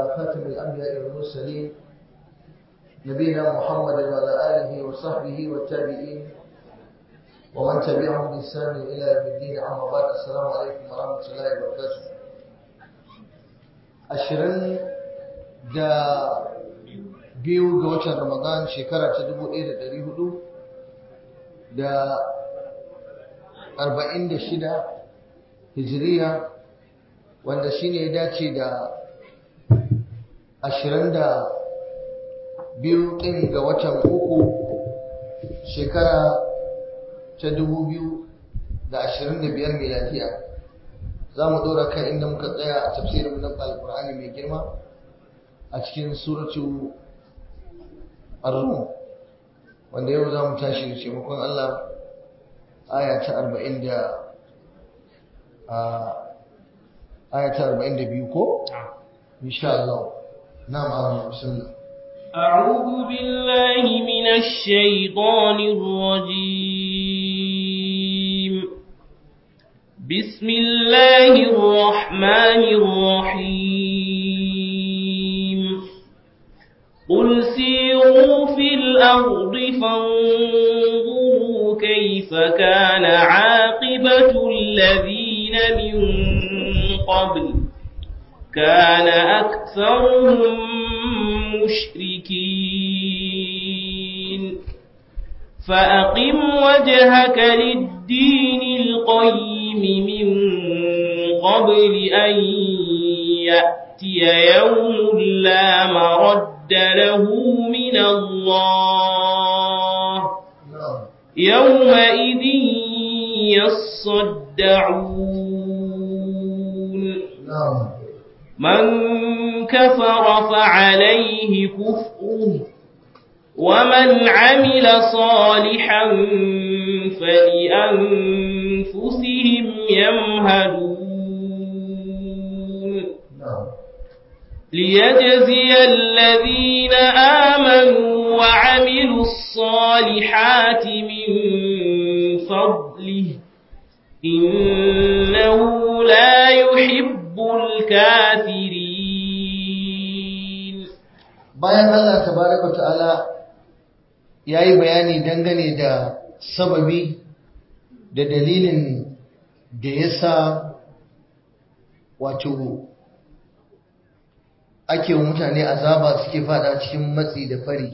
على خاتم الأنبياء والمرسلين نبينا محمد وعلى آله وصحبه والتابعين ومن تبعهم بإحسان إلى يوم الدين أما بعد السلام عليكم ورحمة الله وبركاته ashirin da biyu ga watan Ramadan shekara ta dubu ɗaya da ɗari hudu da arba'in da shida hijiriya wanda shi ne ya dace da ashirin da biyu ɗin ga watan uku shekara ta dubu biyu da ashirin da biyar miladiya za mu ɗora kan inda muka tsaya a tafsirin na alƙur'ani mai girma a cikin suratu ar-rum wanda yau za mu tashi da taimakon Allah aya ta arba'in da aya ta arba'in da biyu ko? insha Allah na'am Allah bismillah أعوذ بالله من الشيطان الرجيم بسم الله الرحمن الرحيم قل سيروا في الأرض فانظروا كيف كان عاقبة الذين من قبل كان أكثرهم مشركين فأقم وجهك للدين القيم من قبل أن يأتي يوم لا مرد له من الله يومئذ يصدعون من كفر فعليه كفره ومن عمل صالحا فلأنفسهم يمهدون ليجزي الذين آمنوا وعملوا الصالحات من فضله إنه لا يحب الكافرين bayan Allah tabaraka ta'ala yayi bayani dangane da sababi da dalilin da yasa wato ake wa mutane azaba suke fada cikin matsi da fari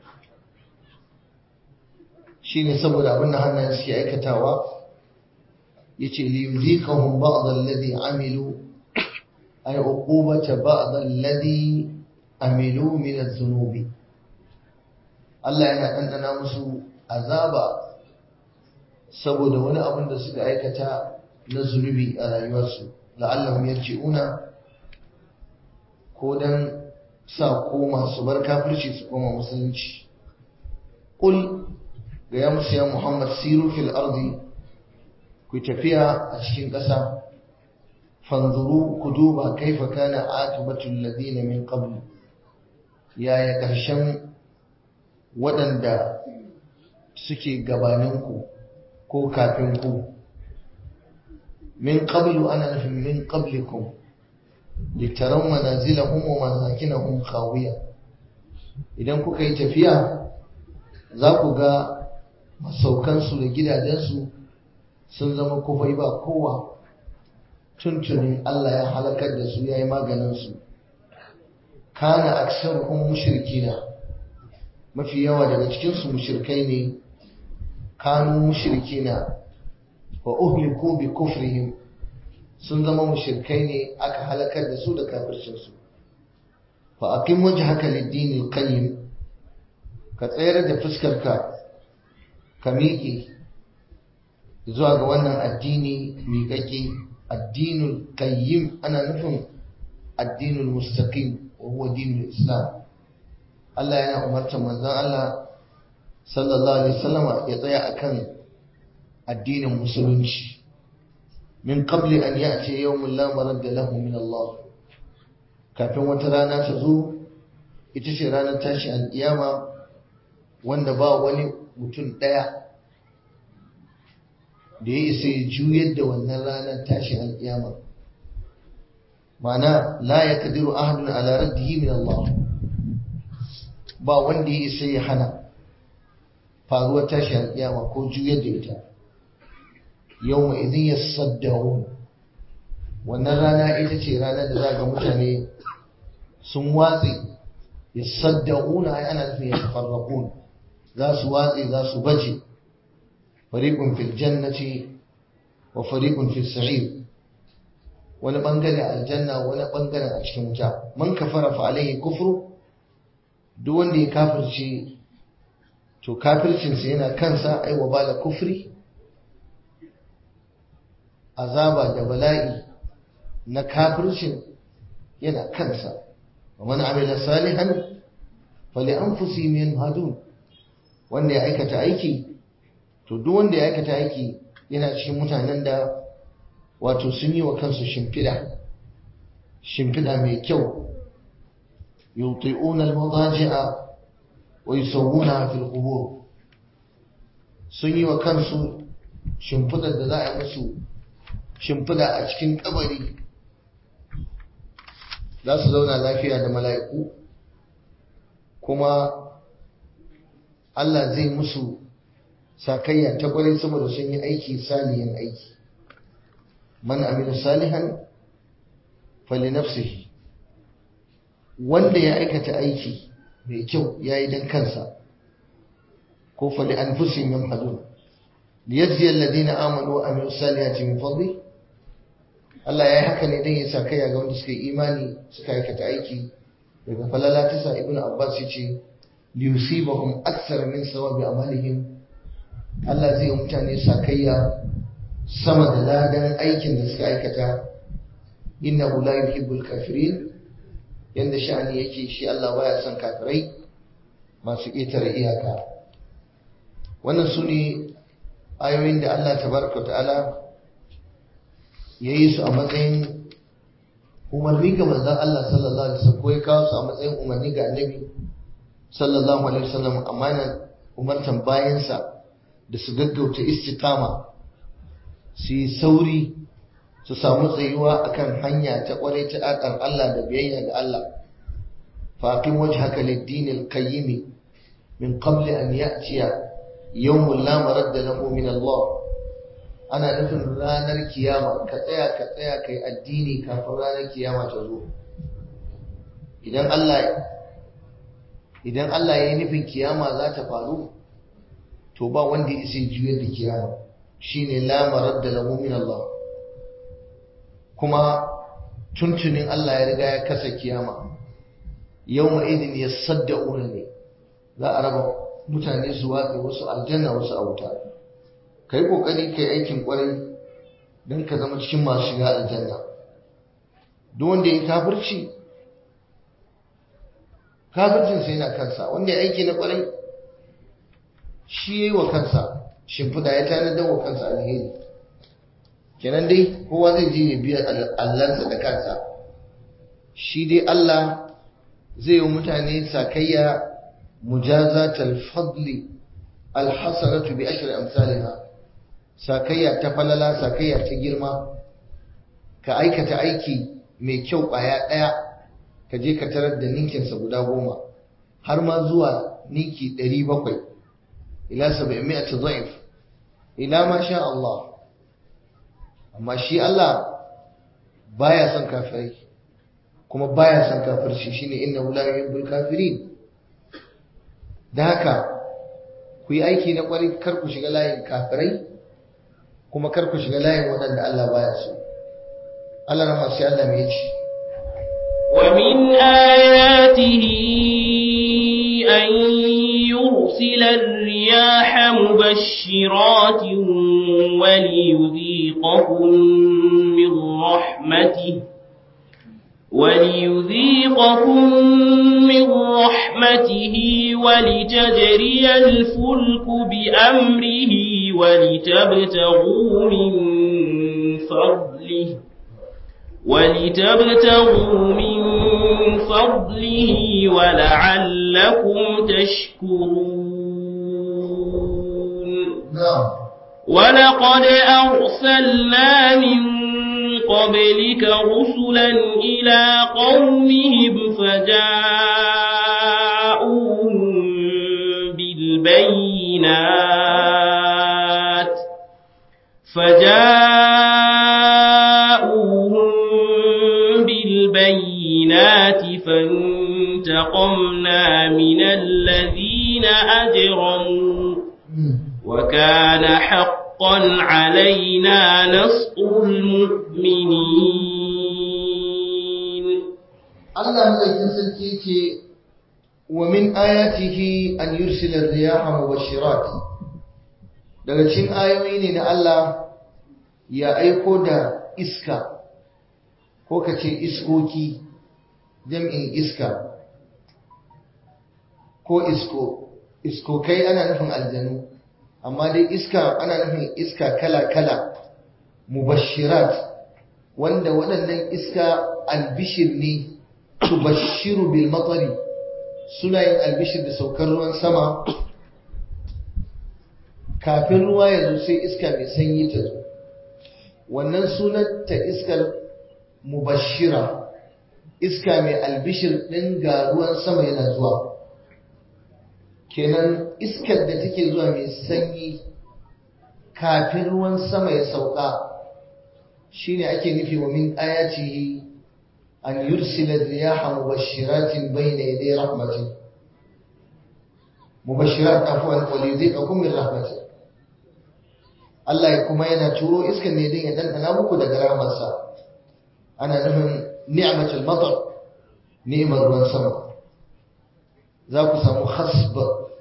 shine saboda abin da hannayen suke aikatawa yace li yuziqahum ba'd alladhi amilu ay uqubata ba'd alladhi amilu min adh-dhunubi Allah yana dandana musu azaba saboda wani abin da suka aikata na zunubi a rayuwarsu la'allahum yarji'una ko dan sa koma su bar kafirci su koma musulunci qul ga ya musu ya Muhammad siru fil ardi ku tafiya a cikin ƙasa fanzuru ku duba kaifa kana akibatul ladina min qabl yaya ƙarshen waɗanda suke gabaninku ko kafin ku min qablu ana nufin min qablikum litaran manazilahum wa masakinahum khawiya idan kuka yi tafiya za ku ga masaukansu da gidajensu sun zama kufai ba kowa tuntunin Allah ya halakar da su ya yi maganinsu kana aksaruhum mushrikina mafi yawa daga cikinsu mushrikai ne kanu mushrikina wa uhliku bi kufrihim sun zama mushrikai ne aka halakar da su da kafircinsu fa aqim wajhaka lid-din al-qayyim ka tsayar da fuskarka ka miƙe zuwa ga wannan addini miƙaƙe addinul qayyim ana nufin addinul mustaqim wa huwa dinul islam Allah yana umartar manzon Allah sallallahu alaihi wasallam ya tsaya akan addinin musulunci min qabli an ya'ti yawmun la maradda lahu min Allah kafin wata rana ta zo ita ce ranar tashi alƙiyama wanda ba wani mutum ɗaya da ya isa ya juyar da wannan ranar tashi alƙiyama ma'ana la yaqdiru ahadun ala raddihi min Allah ba wanda ya isa ya hana faruwar tashi alƙiyama ko juyar da ita yawma idin yasaddaun wannan rana ita ce ranar da za ga mutane sun watse yasaddauna ai ana nufin yatafarraqun za su watse za su baje fariqun fil jannati wa fariqun fis sa'ir wani bangare aljanna wani bangare a cikin wuta man kafara fa alaihi kufru duk wanda ya kafirce to kafircinsa yana kansa ai wa bala kufri azaba da bala'i na kafircin yana kansa wa man amila salihan fali anfusihim yanhadun wanda ya aikata aiki to duk wanda ya aikata aiki yana cikin mutanen da wato sun yi wa kansu shimfiɗa shimfiɗa mai kyau yuti'una al-madaji'a wa yusawwuna fil qubur sun yi wa kansu shimfiɗar da za a yi musu shimfiɗa a cikin kabari za su zauna lafiya da mala'iku kuma Allah zai musu sakayya ta kwarai saboda sun yi aiki salihin aiki man amila salihan fali nafsihi wanda ya aikata aiki mai kyau ya yi don kansa ko fali an fusin yin hadun liyajzi alladhina amanu wa amilu salihati min fadli Allah ya yi haka ne don ya sakayya ga wanda suka yi imani suka aikata aiki daga falala ta sa ibnu abbas ya ce liyusibahum akthar min sawabi amalihim Allah zai yi mutane sakayya sama da ladan aikin da suka aikata innahu la yuhibbul kafirin yanda sha'ani yake shi Allah baya son kafirai masu ƙetare iyaka wannan su ne ayoyin da Allah tabaraka ta'ala ya yi su a matsayin umarni ga manzon Allah sallallahu alaihi wasallam ko ya kawo su a matsayin umarni ga annabi sallallahu alaihi wasallam amma yana umartan bayansa da su gaggauta istiqama su yi sauri su samu tsayuwa akan hanya ta kwarai ta ɗaɗar Allah da biyayya ga Allah faƙin waje haka liddinin kayyimi min qabli an ya'tiya yawmul la maradda lahu min Allah ana nufin ranar kiyama ka tsaya ka tsaya kai addini kafin ranar kiyama ta zo idan Allah idan Allah ya yi nufin kiyama za ta faru to ba wanda ya sai juyar da kiyama shine la maradda lahu min Allah kuma tuntunin Allah ya riga ya kasa kiyama yawma idin yasaddaquna ne za a raba mutane su watsi wasu aljanna wasu a wuta kai kokari kai aikin kwarai don ka zama cikin masu shiga aljanna duk wanda ya kafirci kafircin sai na kansa wanda ya aiki na kwarai shi yayi wa kansa shimfiɗa ya tanadar wa kansa alheri kenan dai kowa zai je ya biya allansa da kansa shi dai Allah zai yi mutane sakayya mujazatal fadli alhasanatu bi ashri amsalha sakayya ta falala sakayya ta girma ka aikata aiki mai kyau ƙwaya ɗaya ka je ka tarar da ninkinsa guda goma har ma zuwa ninki ɗari bakwai ila saba'in mi'ati dha'if ila ma sha Allah amma shi Allah baya son kafirai kuma baya son kafirci shine innahu la yuhibbul kafirin da haka ku yi aiki na kwarai kar ku shiga layin kafirai kuma kar ku shiga layin waɗanda Allah baya so Allah na masu Allah mai ci ومن آياته أن يرسل الرياح مبشرات وليذيقكم من رحمته وليذيقكم من رحمته ولتجري الفلك بأمره ولتبتغوا من فضله ولتبتغوا من فضله ولعلكم تشكرون na'am ولقد أرسلنا من قبلك رسلا إلى قومهم فجاءوهم بالبينات فجاءوهم بالبينات فانتقمنا من الذين أجرموا وكان حقا علينا نصر المؤمنين Allah madaukin sarki ce wa min ayatihi an yursila riyaha mubashirat daga cikin ayoyi ne na Allah ya aiko da iska ko kace iskoki jam'in iska ko isko iskokai ana nufin aljanu amma dai iska ana nufin iska kala-kala mubashirat wanda waɗannan iska albishir ne tubashiru bil matari suna yin albishir da saukar ruwan sama kafin ruwa ya zo sai iska mai sanyi ta zo wannan sunan ta iskar mubashira iska mai albishir ɗin ga ruwan sama yana zuwa kenan iskar da take zuwa mai sanyi kafin ruwan sama ya sauka shine ake nufi wa min ayatihi an yursila riyaha mubashiratin bayna yaday rahmatin mubashirat afwan wa yudhiqakum min rahmatin Allah kuma yana turo iskar ne din ya dandana muku daga rahmarsa ana nufin ni'matul matar ni'mar ruwan sama za ku samu khasb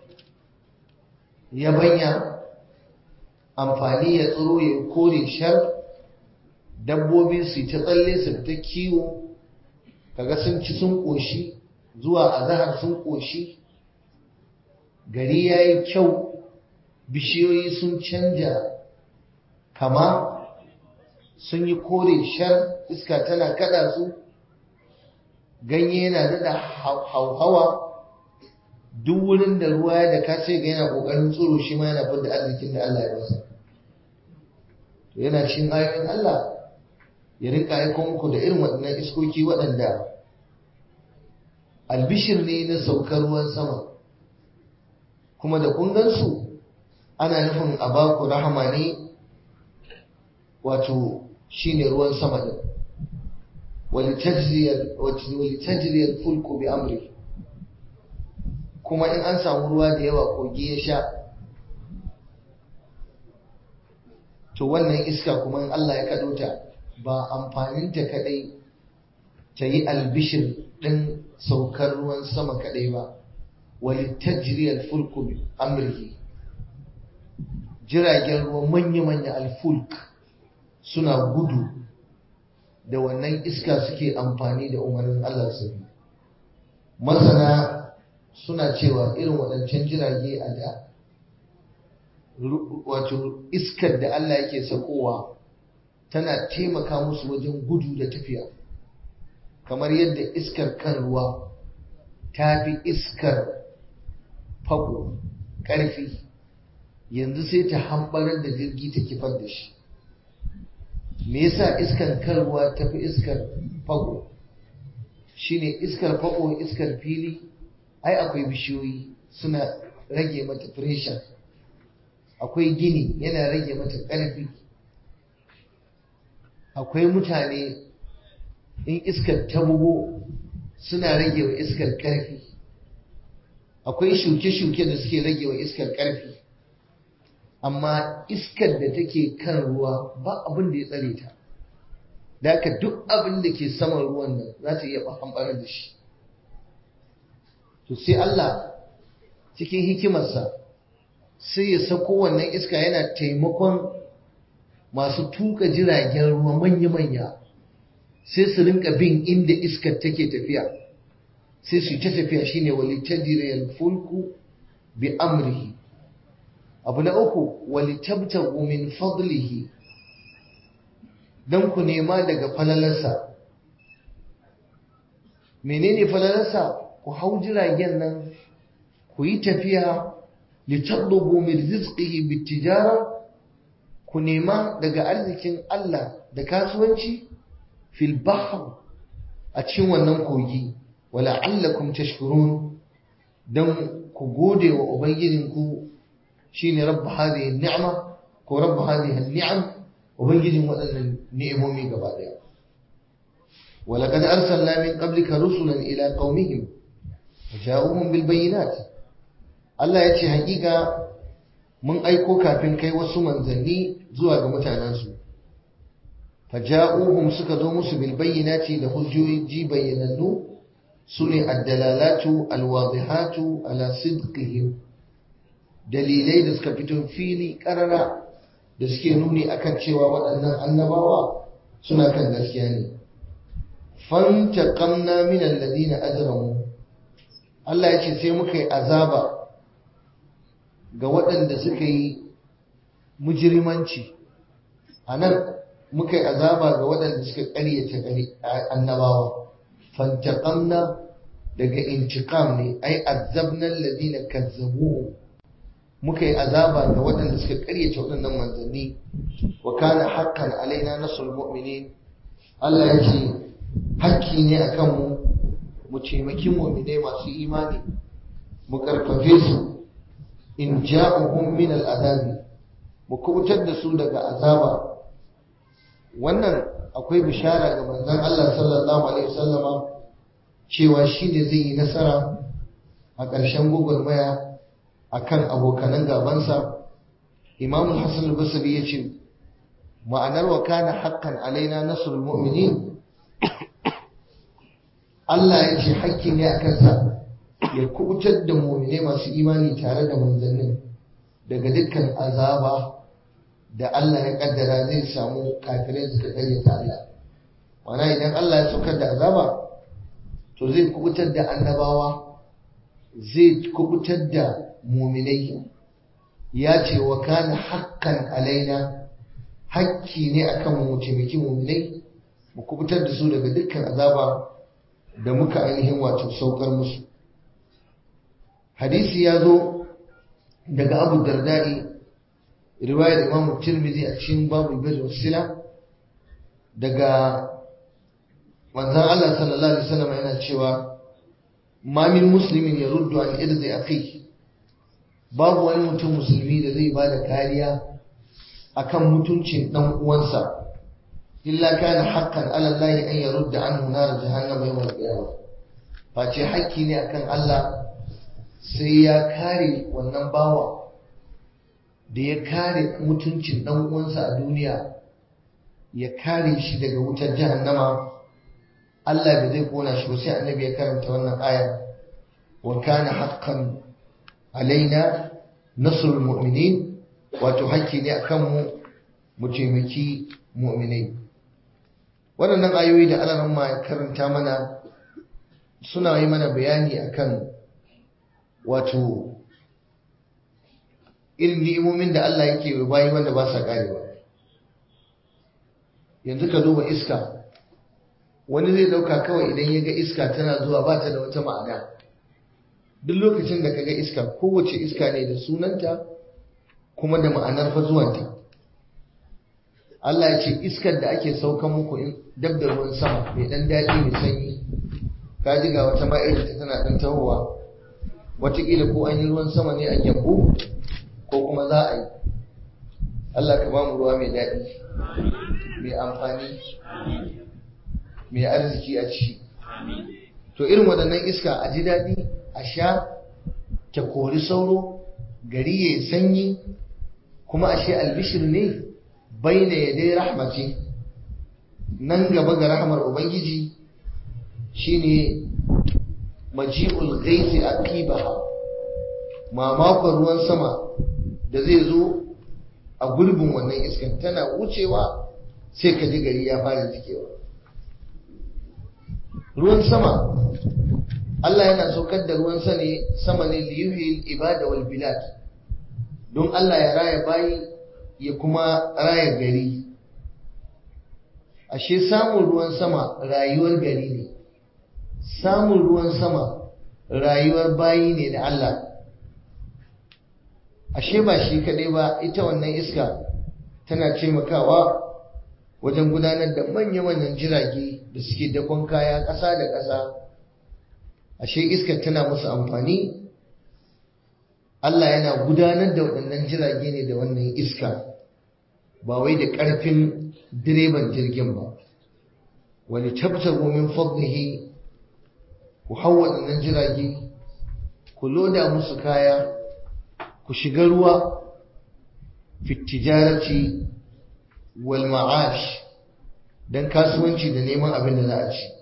yabanya amfani ya tsiro ya kore shar dabbobi su ta tsalle su ta kiwo kaga sun ci sun koshi zuwa azahar sun koshi gari ya yi kyau bishiyoyi sun canja kama sun yi kore shar iska tana kada su ganye yana daɗa hauhawa duk wurin da ruwa ya da ka sai ga yana kokarin tsoro shi ma yana fidda arzikin da Allah ya masa to yana cikin ayoyin Allah ya rinka aiko muku da irin waɗannan iskoki waɗanda albishir ne na saukar ruwan sama kuma da kun gansu ana nufin a baku rahama ne wato shine ruwan sama din walitajriyar fulku bi amri kuma in an samu ruwa da yawa kogi ya sha to wannan iska kuma in Allah ya kaɗo ta ba amfaninta kaɗai ta yi albishir ɗin saukar ruwan sama kaɗai ba wali tajriyar fulku amurki jiragen ruwa manya-manya alfulk suna gudu da wannan iska suke amfani da umarnin Allah su masana suna cewa irin waɗancan jirage a da wato iskar da Allah yake sakowa tana taimaka musu wajen gudu da tafiya kamar yadda iskar kan ruwa ta fi iskar fako ƙarfi yanzu sai ta hambarar da jirgi ta kifar da shi me yasa iskar kan ruwa ta fi iskar fako shine iskar fako iskar fili ai akwai bishiyoyi suna rage mata pressure akwai gini yana rage mata ƙarfi akwai mutane in iskar ta bugo suna rage wa iskar ƙarfi akwai shuke-shuke da suke rage wa iskar ƙarfi amma iskar da take kan ruwa ba abin da ya tsare ta da haka duk abin da ke saman ruwan nan za ta iya ɓamɓarar da shi to sai Allah cikin hikimarsa sai ya sako wannan iska yana taimakon masu tuka jiragen ruwa manya-manya sai su rinka bin inda iskar take tafiya sai su ta tafiya shine wali tajriyal fulku bi amrihi abu na uku wali tabtagu min fadlihi dan ku nema daga falalarsa menene falalarsa ku hau jiragen nan ku yi tafiya litatlubu min rizqihi bitijara ku nema daga arzikin Allah da kasuwanci fil bahr a cikin wannan kogi wala'allakum tashkurun dan ku gode wa ubangijinku shine rabb hadhihi ni'ma ko rabb hadhihi ni'am ubangijin waɗannan ni'imomi gaba daya ولقد أرسلنا من قبلك رسلا إلى قومهم وجاءوهم بالبينات Allah ya ce hakika mun aiko kafin kai wasu manzanni zuwa ga mutanensu faja'uhum suka zo musu bil bayyinati da hujjoji bayyanannu sune ad-dalalatu al-wadihatu ala sidqihim dalilai da suka fito fili karara da suke nuni akan cewa waɗannan annabawa suna kan gaskiya ne fantaqamna min alladhina ajramu Allah ya ce sai muka yi azaba ga waɗanda suka yi mujirimanci a nan muka yi azaba ga waɗanda suka ƙaryata annabawa fantaqamna daga intiqam ne ai azabna alladhina kazzabuhu muka yi azaba ga waɗanda suka ƙaryata waɗannan manzanni wa kana haqqan alaina nasrul mu'minin Allah ya ce hakki ne akan mu mu taimaki mu'minai masu imani mu karfafe su in ja'uhum min al'adabi mu kubutar da su daga azaba wannan akwai bishara ga manzon Allah sallallahu alaihi wasallama cewa shi ne zai yi nasara a ƙarshen gwagwarmaya akan abokanan gabansa Imam Hassan al-Basri ya ce ma'anar wa kana haqqan alaina nasrul mu'minin Allah ya ce hakki ne a kansa ya kubutar da mu'mine masu imani tare da manzannin daga dukkan azaba da Allah ya kaddara zai samu kafirai suka karyata Allah wana idan Allah ya saukar da azaba to zai kubutar da annabawa zai kubutar da mu'minai ya ce wa kana hakkan alaina hakki ne akan mu taimaki mu'minai mu kubutar da su daga dukkan azaba da muka ainihin wato saukar musu hadisi ya zo daga abu dardai riwayar imam tirmidhi a cikin babu bir wasila daga manzon Allah sallallahu alaihi wasallam yana cewa ma min muslimin yaruddu an irdi akhi babu wani mutum musulmi da zai bada kariya akan mutuncin dan uwansa illa kana haqqan ala Allah an yarudda anhu nar jahannama yawm al-qiyamah face hakki ne akan Allah sai ya kare wannan bawa da ya kare mutuncin dan uwansa a duniya ya kare shi daga wutar jahannama Allah bai zai kona shi ba sai annabi ya karanta wannan aya wa kana haqqan alaina nasrul mu'minin wato hakki ne akan mu mu taimaki mu'minai waɗannan ayoyi da Allah ma ya karanta mana suna yi mana bayani akan wato irin ni'imomin da Allah yake wa bayi wanda ba sa karewa yanzu ka duba iska wani zai dauka kawai idan ya ga iska tana zuwa ba ta da wata ma'ana duk lokacin da ka ga iska kowace iska ne da sunanta kuma da ma'anar fa zuwanta Allah ya ce iskar da ake saukan muku in dab da ruwan sama mai dan daɗi mai sanyi ka ji ga wata ma'aikata ta tana dan tahowa wataƙila ko an yi ruwan sama ne a gyambu ko kuma za a yi Allah ka ba mu ruwa mai daɗi mai amfani mai arziki a ciki to irin waɗannan iska a ji daɗi a sha ta kori sauro gari ya sanyi kuma ashe albishir ne baina ya dai rahmace nan gaba ga rahmar ubangiji shine maji'ul ghaisi aqibaha mamakon ruwan sama da zai zo a gurbin wannan iskan tana wucewa sai ka ji gari ya fara jikewa ruwan sama Allah yana saukar da ruwan sama ne liyuhil ibada wal bilad don Allah ya raya bayi ya kuma raya gari ashe samun ruwan sama rayuwar gari ne samun ruwan sama rayuwar bayi ne da Allah ashe ba shi kadai ba ita wannan iska tana taimakawa wajen gudanar da manya-manyan jirage da suke dakon kaya ƙasa da ƙasa ashe iskar tana musu amfani Allah yana gudanar da waɗannan jirage ne da wannan iska ba wai da ƙarfin direban jirgin ba wani tabtago min fadlihi ku hau waɗannan jirage ku loda musu kaya ku shiga ruwa fitijarati wal ma'ash don kasuwanci da neman abin da za a ci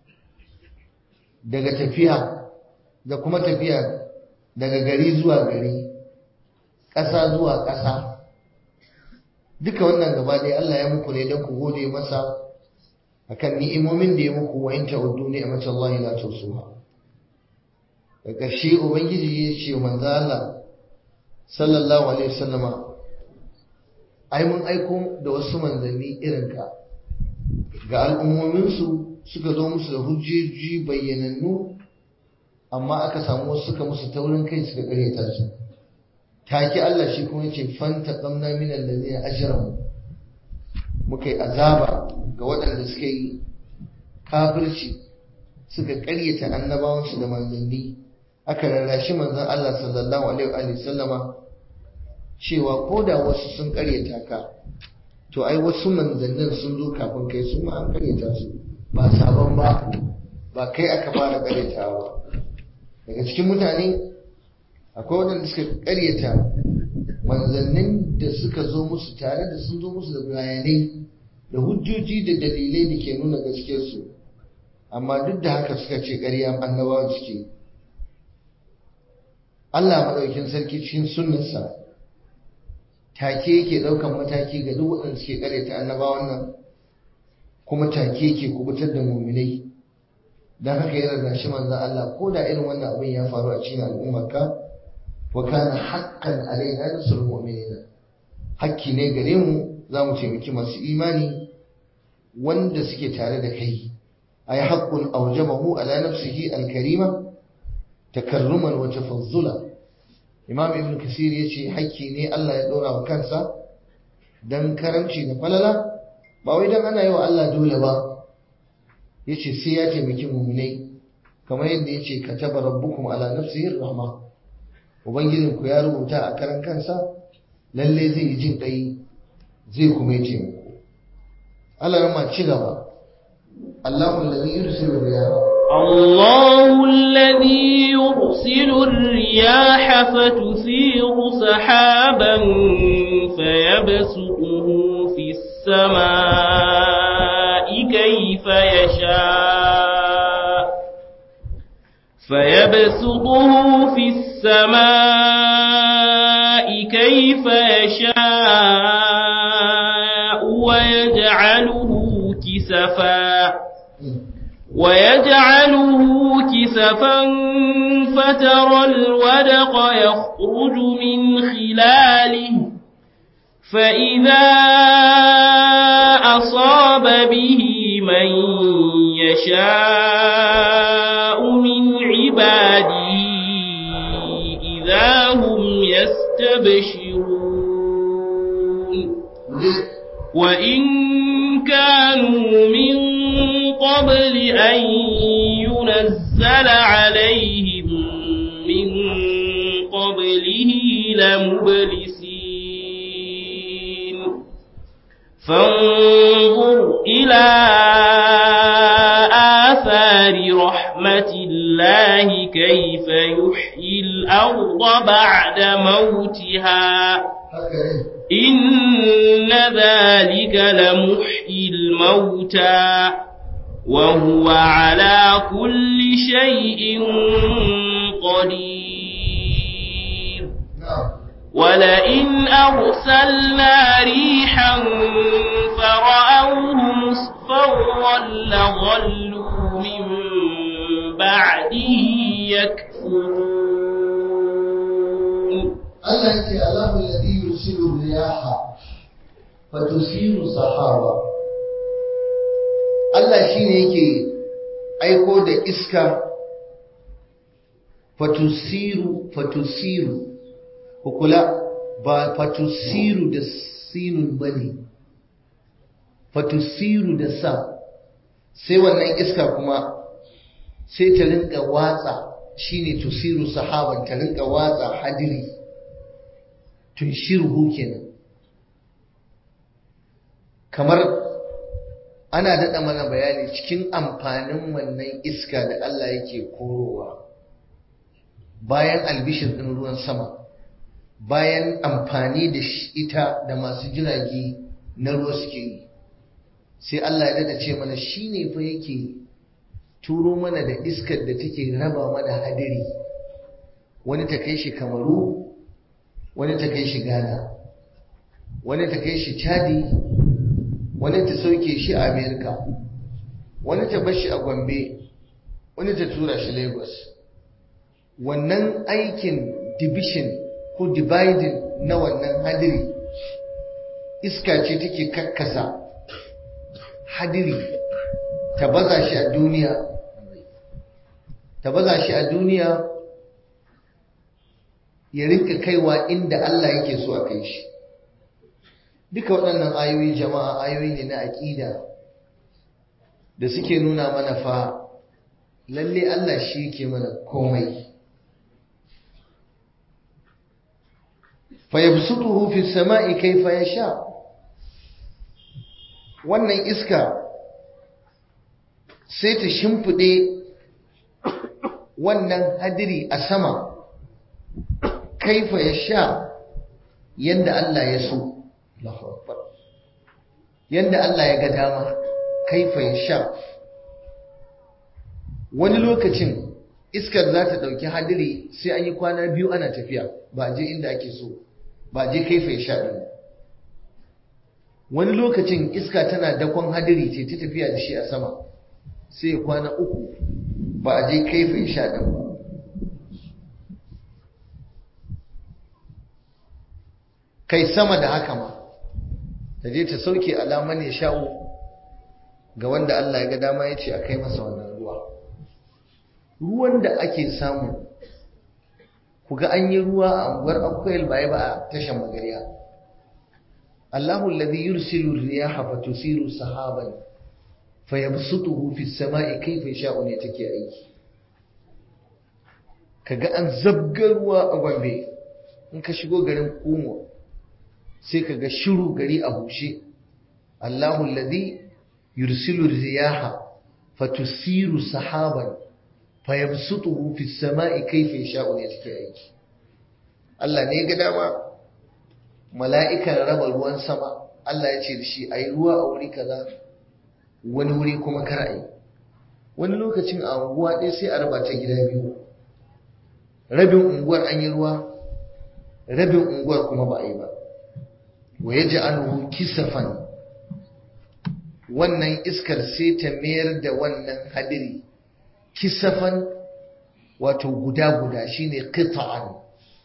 daga tafiya da kuma tafiya daga gari zuwa gari ƙasa zuwa ƙasa duka wannan gaba ɗaya Allah ya muku ne don ku gode masa akan ni'imomin da ya muku wa in ta'uddu ni'mat Allah la tusuha da ƙarshe ubangiji ya ce manzo Allah sallallahu alaihi wasallama ai mun aiko da wasu manzanni irin ka ga al'ummomin su suka zo musu da hujjoji bayyanannu amma aka samu wasu suka musu taurin kai suka karyata su take Allah shi kuma yace fanta qamna min allazina ajramu muka yi azaba ga waɗanda suka yi kafirci suka karyata annabawansu da manzanni aka rarrashi manzon Allah sallallahu alaihi wa sallama cewa ko da wasu sun karyata ka to ai wasu manzannin sun zo kafin kai su ma an karyata su ba sabon ba ba kai aka fara karyatawa daga cikin mutane akwai waɗanda suka karyata manzannin da suka zo musu tare da sun zo musu da bayanai da hujjoji da dalilai da ke nuna gaskiyarsu amma duk da haka suka ce ƙarya annabawan suke Allah maɗaukin sarki cikin sunnarsa take yake ɗaukan mataki ga duk waɗanda suke ƙaryata annabawan nan kuma take yake kubutar da muminai don haka ya rarrashi manzan Allah ko da irin wannan abin ya faru a cikin al'ummarka wa kana haqqan alaina nasrul mu'minina hakki ne gare mu za mu taimaki masu imani wanda suke tare da kai ay haqqun awjabahu ala nafsihi al-karima takarruman wa tafazzula imam ibn kasir yace hakki ne Allah ya dora wa kansa dan karamci da falala ba wai dan ana yi wa Allah dole ba yace sai ya taimaki mu'minai kamar yadda yace kataba rabbukum ala nafsihi rahma ubangijin ku ya rubuta a karan kansa lalle zai yi jin kai zai kuma yi taimako Allah rama ci gaba Allahu alladhi yursilu riyaha الله الذي يرسل الرياح فتثير سحابا فيبسطه في السماء كيف يشاء فيبسطه في السماء كيف يشاء ويجعله كسفا ويجعله كسفا فترى الودق يخرج من خلاله فإذا أصاب به من يشاء من عباده إذا هم يستبشرون وإن كانوا من قبل أن ينزل عليهم من قبله لمبلسين فانظر إلى آثار رحمة الله كيف يحيي الأرض بعد موتها إن ذلك لمحيي الموتى وهو على كل شيء قدير ولئن أرسلنا ريحا فرأوه مصفرا لظلوا من بعده يكفرون Allah ya ce Allahu alladhi yursilu riyaha fatusiru sahaba Allah shine yake aiko da iska fatusiru fatusiru kukula ba fatusiru da sinun bane fatusiru da sa sai wannan iska kuma sai ta rinka watsa shine tusiru sahaban ta rinka watsa hadiri tunshiruhu kenan kamar ana daɗa mana bayani cikin amfanin wannan iska da Allah yake korowa bayan albishir ɗin ruwan sama bayan amfani da ita da masu jirage na ruwa suke yi sai Allah ya daɗa ce mana shi ne fa yake turo mana da iskar da take raba mana hadiri wani ta kai shi kamaru wani ta kai shi ghana wani ta kai shi chadi wani ta sauke shi a amerika wani ta bar shi a gombe wani ta tura shi lagos wannan aikin division ko dividing na wannan hadiri iska ce take kakkasa hadiri ta baza shi a duniya ta baza shi a duniya ya rinka kaiwa inda Allah yake so a kai shi duka waɗannan ayoyi jama'a ayoyi ne na aƙida da suke nuna mana fa lalle Allah shi yake mana komai fa yabsutuhu fi samai kayfa yasha wannan iska sai ta shimfide wannan hadiri a sama kaifa yasha yanda Allah ya so yanda Allah ya ga dama kaifa ya sha wani lokacin iskar za ta ɗauki hadiri sai an yi kwana biyu ana tafiya ba je inda ake so ba je kaifa ya sha ɗin wani lokacin iska tana dakon hadiri ce ta tafiya da shi a sama sai ya kwana uku ba a je kaifa ya sha ɗin ba kai sama da haka ma ta je ta sauke alaman ya sha'u ga wanda Allah ya ga dama ya ce a kai masa wannan ruwa ruwan da ake samu ku ga an yi ruwa a unguwar akwai ba ba a tashan magariya Allahu alladhi yursilu riyaha fatusiru sahaban fayabsutuhu fi samai kayfa yasha'u ne take aiki kaga an zabga ruwa a Gombe in ka shigo garin Kumo sai ka ga shiru gari a bushe Allahu alladhi yursilu riyaha fatusiru sahaban fayabsutuhu fi samai kayfa yasha'u ne take aiki Allah ne ga dama mala'ikan raba ruwan sama Allah ya ce da shi ayi ruwa a wuri kaza wani wuri kuma kar ayi wani lokacin a unguwa ɗaya sai a raba ta gida biyu rabin unguwar an yi ruwa rabin unguwar kuma ba a yi ba wa ya ja'aluhu kisafan wannan iskar sai ta mayar da wannan hadiri kisafan wato guda-guda shine qita'an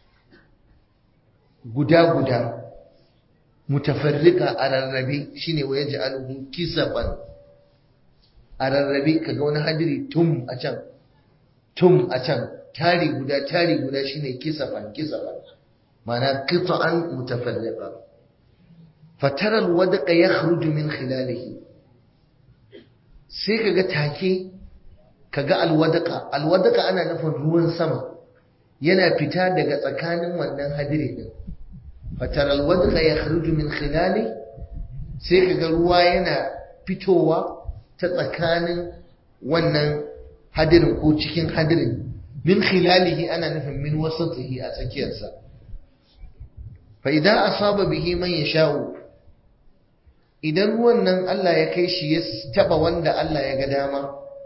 guda-guda mutafarrika a rarrabe shine wa ya ja'aluhu kisafan a rarrabe kaga wani hadiri tum a can tum a can tari guda tari guda shine kisafan kisafan ma'ana qita'an mutafarrika fatara alwadqa yakhruju min khilalihi sai kaga take kaga alwadqa alwadqa ana nufin ruwan sama yana fita daga tsakanin wannan hadiri din fatara alwadqa yakhruju min khilali sai kaga ruwa yana fitowa ta tsakanin wannan hadirin ko cikin hadirin min khilalihi ana nufin min wasatihi a tsakiyarsa fa idan asaba bihi man yasha'u idan ruwan nan Allah ya kai shi ya taba wanda Allah ya ga dama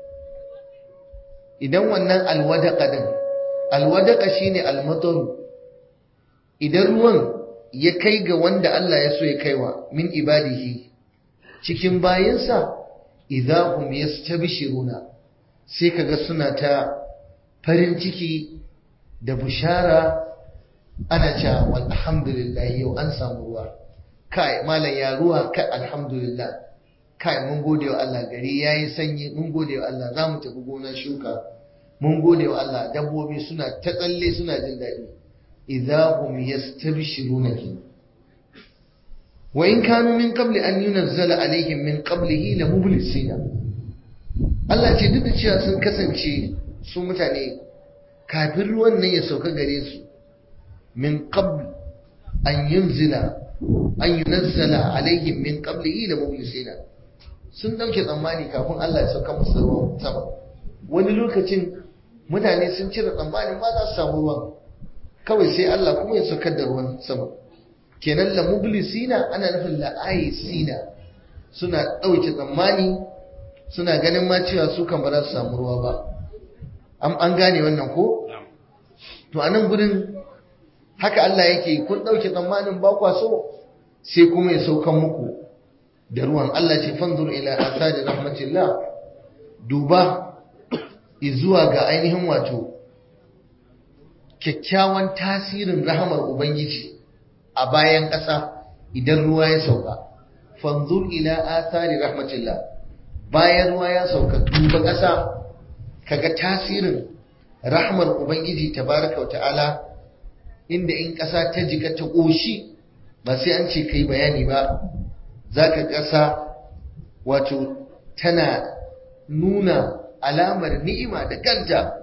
idan wannan alwadaka din alwadaka shine almataru idan ruwan ya kai ga wanda Allah ya so ya kaiwa min ibadihi cikin bayinsa idahum yastabshiruna sai kaga suna ta farin ciki da bushara ana cewa alhamdulillah yau an samu ruwa kai malam ya ruwa kai alhamdulillah kai mun gode wa Allah gari yayi sanyi mun gode wa Allah za mu tafi gonar shuka mun gode wa Allah dabbobi suna ta tsalle suna jin daɗi idza hum yastabshiruna ki wa in kanu min qabli an yunzala alaihim min qablihi la mublisina Allah ce duk da cewa sun kasance su mutane kafin ruwan nan ya sauka gare su min qabl an yunzila an yunazzala alaihim min qablihi la mublisina sun dauke tsammani kafin Allah ya sauka musu ruwan sama wani lokacin mutane sun cire tsammanin ba za su samu ruwan kawai sai Allah kuma ya saukar da ruwan sama kenan la mublisina ana nufin la aisina suna dauke tsammani suna ganin ma cewa su kan ba za su samu ruwa ba an gane wannan ko to a nan gudun haka Allah yake kun ɗauke tsammanin ba kwa so sai kuma ya saukan muku da ruwan Allah ce fanzur ila asadi rahmatillah duba zuwa ga ainihin wato kyakkyawan tasirin rahamar ubangiji a bayan ƙasa idan ruwa ya sauka fanzur ila asari rahmatillah bayan ruwa ya sauka duba ƙasa kaga tasirin rahmar ubangiji tabaraka wa ta'ala inda in ƙasa ta jika ta ƙoshi ba sai an ce kai bayani ba za ka ƙasa wato tana nuna alamar ni'ima da kanta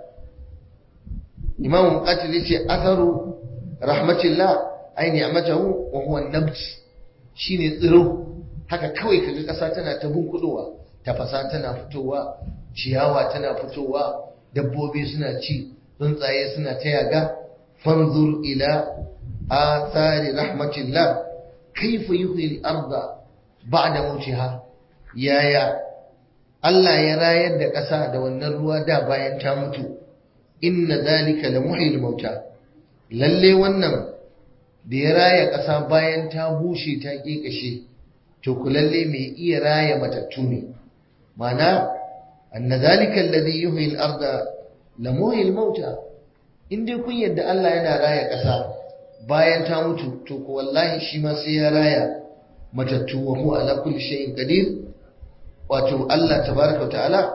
imam muqatil yace atharu rahmatillah ay ni'matahu wa huwa an-nabt shine tsiro haka kawai kaga ƙasa tana ta bunkudowa tafasa tana fitowa ciyawa tana fitowa dabbobi suna ci tsuntsaye suna ta yaga fanzur ila athari rahmatillah kaifa yuhyi al-arda ba'da mautiha yaya Allah ya rayar da ƙasa da wannan ruwa da bayan ta mutu inna zalika la muhyil mauta lalle wannan da ya raya ƙasa bayan ta bushe ta kekashe to ku lalle mai iya raya matattu ne mana anna zalika alladhi yuhyi al-arda la muhyil mauta in dai kun yadda Allah yana raya ƙasa bayan ta mutu to ku wallahi shi ma sai ya raya matattu wa huwa ala kulli shay'in qadir wato Allah tabaraka ta'ala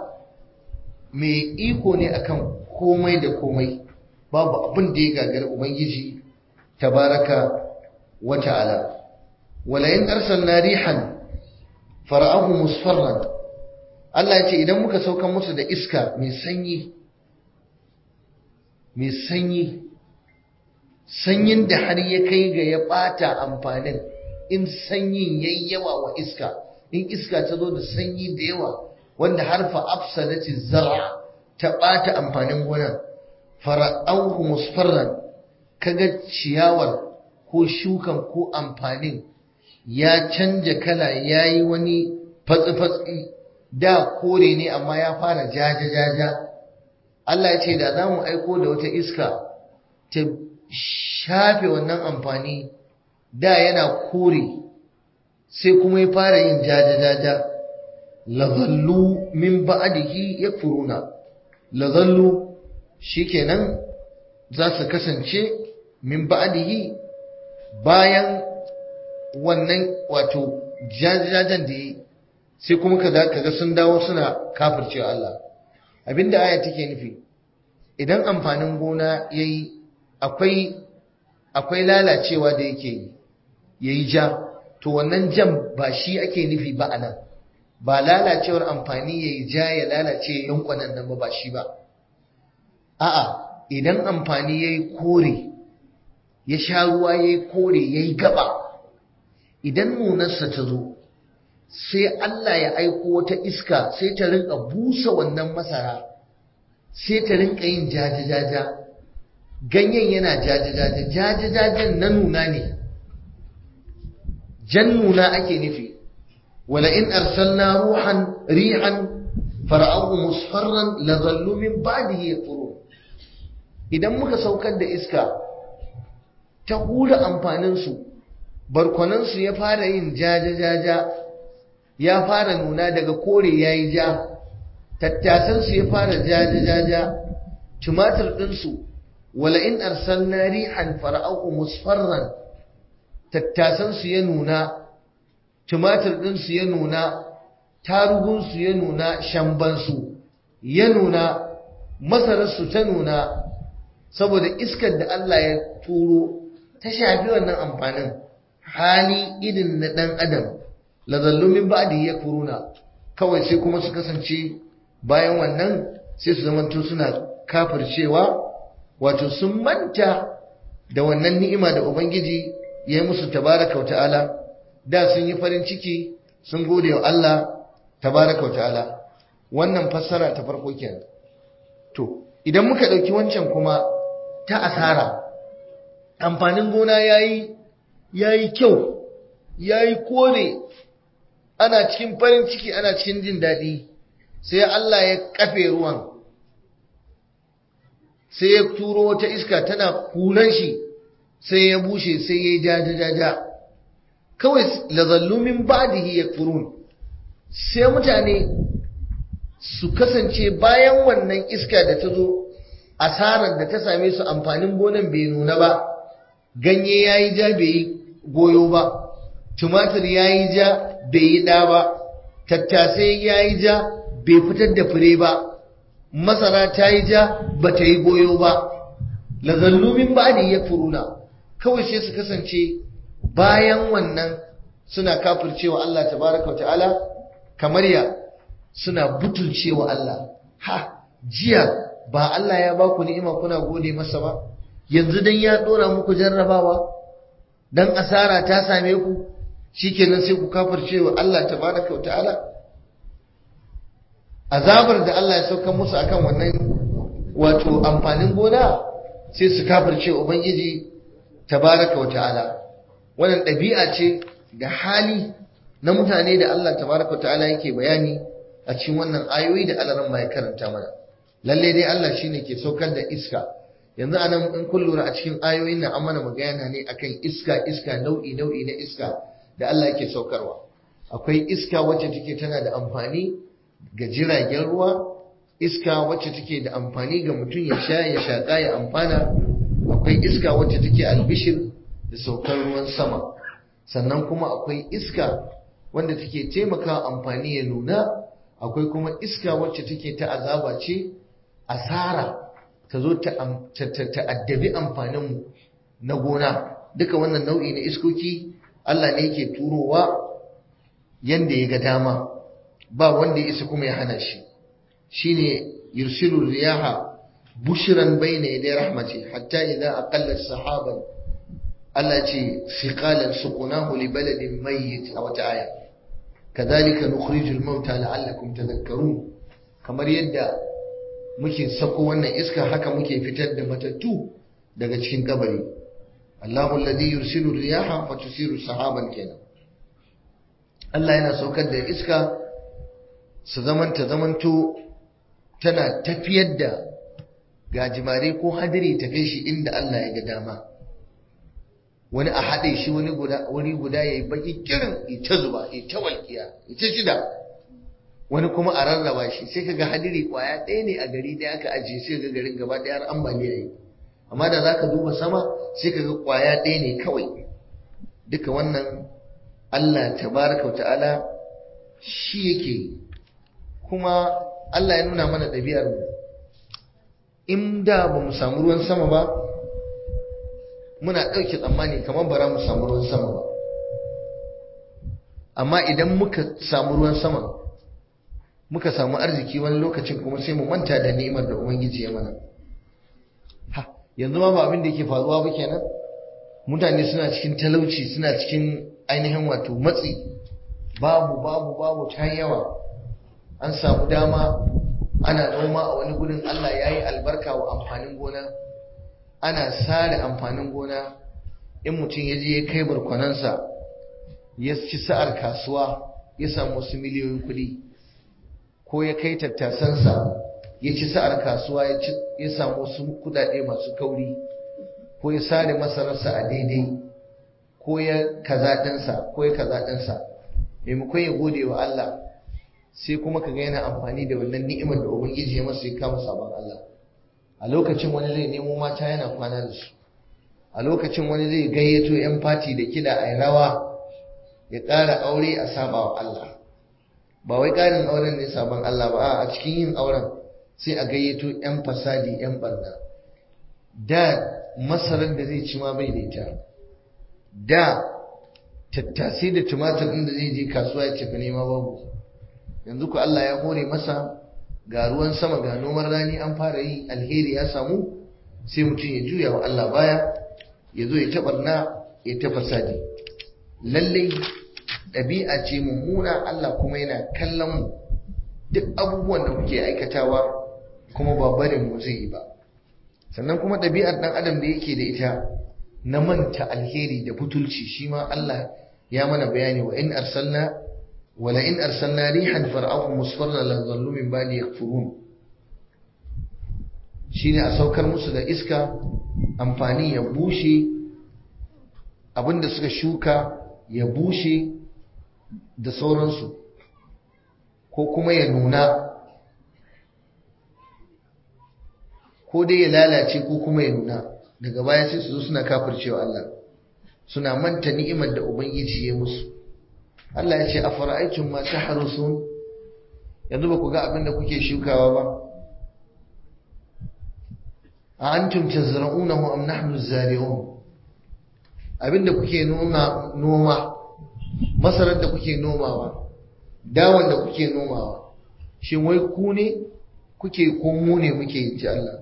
mai iko ne akan komai da komai babu abin da ya gagari ubangiji tabaraka wa ta'ala wala in arsalna rihan fara'ahu musfarran Allah ya ce idan muka saukan musu da iska mai sanyi mai sanyi sanyin da har ya kai ga ya bata amfanin in sanyin yayi yawa wa iska in iska ta zo da sanyi da yawa wanda harfa afsadati zar'a ta bata amfanin gonan fara'auhu musfarran kaga ciyawar ko shukan ko amfanin ya canja kala yayi wani fatsi-fatsi da kore ne amma ya fara jaja-jaja Allah ya ce da za mu aiko da wata iska ta shafe wannan amfani da yana kore sai kuma ya fara yin jaja-jaja lazallu min ba'adihi ya furuna lazallu shikenan za su kasance min ba'adihi bayan wannan wato jajajajen da yi sai kuma kaza kaga sun dawo suna kafircewa Allah abinda aya take nufi idan amfanin gona yayi akwai akwai lalacewa da yake yi yayi ja to wannan jan ba shi ake nufi ba anan ba lalacewar amfani yayi ja ya lalace yankwanan nan ba shi ba a'a idan amfani yayi kore ya sha ruwa yayi kore yayi gaba idan nunarsa ta zo sai Allah ya aiko wata iska sai ta rinka busa wannan masara sai ta rinka yin jajajaja ganyen yana jajajaja jajajajen na nuna ne jan nuna ake nufi wala in arsalna ruhan rihan fara'ahu musfarran la zallu min ba'dihi yaqurun idan muka saukar da iska ta hura amfanin su barkwanan su ya fara yin jajajaja ya fara nuna daga kore yayi ja tattasan su ya fara jajajaja tumatir din su wala in arsalna rihan fara'ahu musfarran tattasansu ya nuna tumatir ɗinsu ya nuna tarugunsu ya nuna shambansu ya nuna masararsu ta nuna saboda iskar da Allah ya turo ta shafi wannan amfanin hali irin na ɗan adam lazallu min ba'di yakfuruna kawai sai kuma su kasance bayan wannan sai su zamanto suna kafircewa wato sun manta da wannan ni'ima da ubangiji ya yi musu tabaraka wa ta'ala da sun yi farin ciki sun gode wa Allah tabaraka wa ta'ala wannan fassara ta farko kenan to idan muka ɗauki wancan kuma ta asara amfanin gona yayi yayi kyau yayi kore ana cikin farin ciki ana cikin jin daɗi sai Allah ya kafe ruwan sai ya turo wata iska tana kulan shi sai ya bushe sai ya yi jajajaja kawai lazallumin ba'dihi yakfurun sai mutane su kasance bayan wannan iska da ta zo asarar da ta same su amfanin gonan bai nuna ba ganye ya yi ja bai yi goyo ba tumatir ya yi ja bai yi ɗa ba tattasai ya yi ja bai fitar da fure ba masara ta yi ja ba ta yi goyo ba lazallumin ba ne ya furuna kawai sai su kasance bayan wannan suna kafircewa Allah tabaraka wa ta'ala kamar ya suna butulcewa Allah ha jiya ba Allah ya ba ku ni'ima kuna gode masa ba yanzu dan ya dora muku jarrabawa dan asara ta same ku shikenan sai ku kafircewa Allah tabaraka wa ta'ala azabar da Allah ya sauka musu akan wannan wato amfanin gona sai su kafirce ubangiji tabaraka wa ta'ala wannan ɗabi'a ce da hali na mutane da Allah tabaraka wa ta'ala yake bayani a cikin wannan ayoyi da Allah ya karanta mana lalle dai Allah shine ke saukar da iska yanzu anan in kun lura a cikin ayoyin nan an mana magana ne akan iska iska nau'i nau'i na iska da Allah yake saukarwa akwai iska wacce take tana da amfani ga jiragen ruwa iska wacce take da amfani ga mutum ya sha ya shaƙa ya amfana akwai iska wacce take albishir da saukar ruwan sama sannan kuma akwai iska wanda take taimaka amfani ya nuna akwai kuma iska wacce take ta azaba ce asara ta zo ta addabi amfaninmu na gona duka wannan nau'i na iskoki Allah ne yake turowa yanda ya ga dama ba wanda ya isa kuma ya hana shi shine yursilu riyaha bushran bayna yaday rahmati hatta idza aqallat sahaban Allah ce siqalan suqunahu li baladin mayyit aw ta'aya kadhalika nukhrijul mauta la'allakum tadhakkarun kamar yadda muke sako wannan iska haka muke fitar da matattu daga cikin kabari Allahu alladhi yursilu riyaha fatusiru sahaban kenan Allah yana saukar da iska su zamanta zamanto tana tafiyar da gajimare ko hadiri ta kai shi inda Allah ya ga dama wani a haɗe shi wani guda wani guda yayi baki kirin ita zuba ita walƙiya ita shida wani kuma a rarraba shi sai kaga hadiri kwaya ɗaya ne a gari ɗaya aka ajiye sai ga garin gaba ɗaya har ambaliya yi amma da zaka duba sama sai kaga kwaya ɗaya ne kawai duka wannan Allah tabaraka wa ta'ala shi yake kuma Allah ya nuna mana ɗabi'ar mu in da ba mu samu ruwan sama ba muna ɗauke tsammani kamar bara mu samu ruwan sama ba amma idan muka samu ruwan sama muka samu arziki wani lokacin kuma sai mu manta da ni'imar da ubangiji ya mana ha yanzu ma ba abin da yake faruwa ba kenan mutane suna cikin talauci suna cikin ainihin wato matsi babu babu babu ta yawa an samu dama ana noma a wani gudun Allah ya yi albarka wa amfanin gona ana sare amfanin gona in mutum ya je ya kai barkwanansa ya ci sa'ar kasuwa ya samu wasu miliyoyin kuɗi ko ya kai tattasansa ya ci sa'ar kasuwa ya samu wasu kuɗaɗe masu kauri ko ya sare masararsa a daidai ko ya kaza ɗinsa ko ya kaza ɗinsa maimakon ya gode wa Allah sai kuma ka ga yana amfani da wannan ni'imar da ubangiji ya masa ya kama sabon Allah a lokacin wani zai nemo mata yana kwana da su a lokacin wani zai gayyato yan fati da kiɗa a rawa ya ƙara aure a saba wa Allah ba wai ƙarin auren ne sabon Allah ba a cikin yin auren sai a gayyato yan fasadi yan barna da masarar da zai ci ma bai da ita da tattasai da tumatir inda zai je kasuwa ya cefa nema babu yanzu ku Allah ya hore masa ga ruwan sama ga noman rani an fara yi alheri ya samu sai mutum ya juya wa Allah baya ya zo ya taɓarna ya ta fasadi lallai ɗabi'a ce mummuna Allah kuma yana kallon mu duk abubuwan da muke aikatawa kuma ba barin mu zai yi ba sannan kuma ɗabi'ar ɗan adam da yake da ita na manta alheri da butulci shi ma Allah ya mana bayani wa in arsalna wala in arsalna rihan far'ahu musfarra la dhallu min ba'di yakfurun shine a saukar musu da iska amfani ya bushe abinda suka shuka ya bushe da sauransu ko kuma ya nuna ko dai ya lalace ko kuma ya nuna daga baya sai su zo suna kafircewa Allah suna manta ni'imar da ubangiji ya musu Allah ya ce a fara'aikin ma tahrusun yanzu ba ku ga abin da kuke shukawa ba a antum tazra'unahu am nahnu zari'un abinda kuke noma noma masarar da kuke nomawa dawan da kuke nomawa shin wai ku ne kuke ko mu ne muke yi ji Allah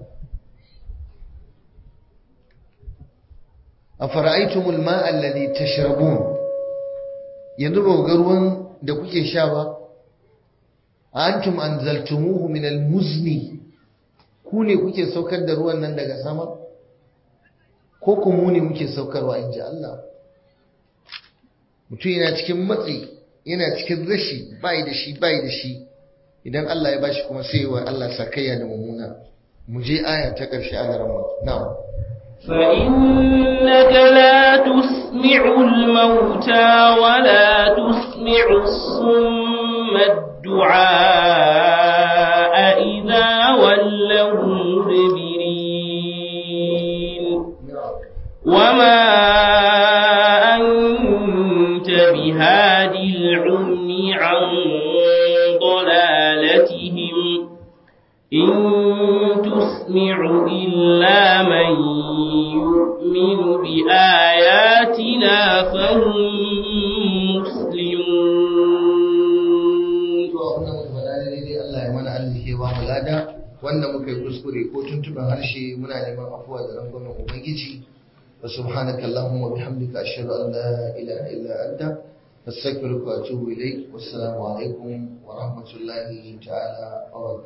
afara'aytumul ma'a alladhi tashrabun yanzu ba ga ruwan da kuke sha ba antum anzaltumuhu min almuzni ku ne kuke saukar da ruwan nan daga sama ko ku mu ne muke saukarwa inji Allah mutum yana cikin matsi yana cikin rashi bai da shi bai da shi idan Allah ya bashi kuma sai wa Allah sakayya da mummuna mu je aya ta ƙarshe a garin na'am فإنك لا تسمع الموتى ولا تسمع الصم الدعاء إذا ولوا مدبرين وما أنت بهادي العمي عن ضلالتهم إن تسمع إلا من يؤمن بآياتنا فهم مسلمون wanda muka yi kuskure ko tuntuban harshe muna neman afuwa da rangwamen ubangiji wa subhanaka allahumma bihamdika ashhadu an la ilaha illa anta astaghfiruka wa atubu ilaik wassalamu alaikum wa rahmatullahi ta'ala wa